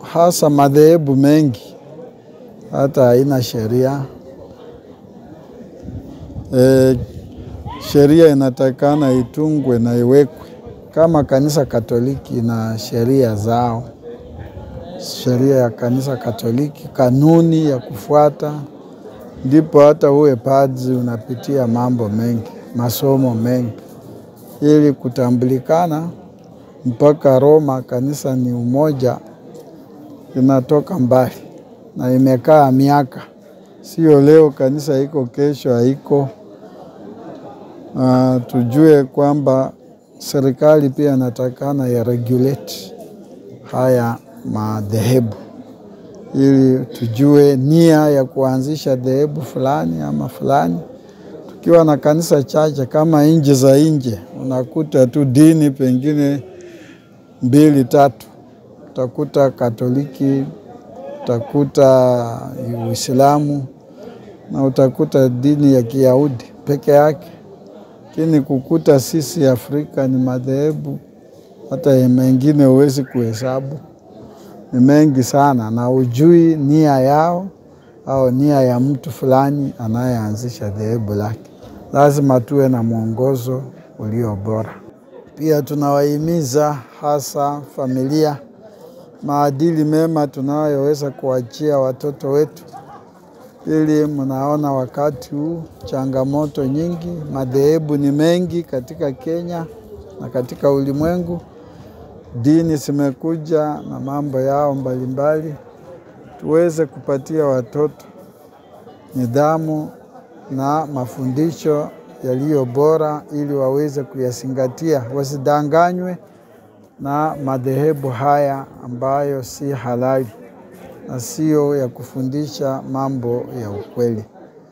hasa madhehebu mengi hata haina sheria e, sheria inatakana itungwe na iwekwe. Kama kanisa Katoliki na sheria zao, sheria ya kanisa Katoliki, kanuni ya kufuata, ndipo hata uwe padri unapitia mambo mengi, masomo mengi ili kutambulikana mpaka Roma. Kanisa ni umoja, inatoka mbali na imekaa miaka, sio leo kanisa iko kesho haiko. Uh, tujue kwamba serikali pia inatakana ya regulate haya madhehebu ili tujue nia ya kuanzisha dhehebu fulani ama fulani. Tukiwa na kanisa chache kama nchi za nje, unakuta tu dini pengine mbili tatu, utakuta Katoliki, utakuta Uislamu na utakuta dini ya Kiyahudi peke yake lakini kukuta sisi Afrika ni madhehebu hata mengine huwezi kuhesabu, ni mengi sana, na ujui nia yao au nia ya mtu fulani anayeanzisha dhehebu lake. Lazima tuwe na mwongozo ulio bora. Pia tunawahimiza hasa familia, maadili mema tunayoweza kuachia watoto wetu ili mnaona wakati huu changamoto nyingi, madhehebu ni mengi katika Kenya na katika ulimwengu. Dini zimekuja na mambo yao mbalimbali. Tuweze kupatia watoto nidhamu na mafundisho yaliyo bora, ili waweze kuyazingatia, wasidanganywe na madhehebu haya ambayo si halali na sio ya kufundisha mambo ya ukweli.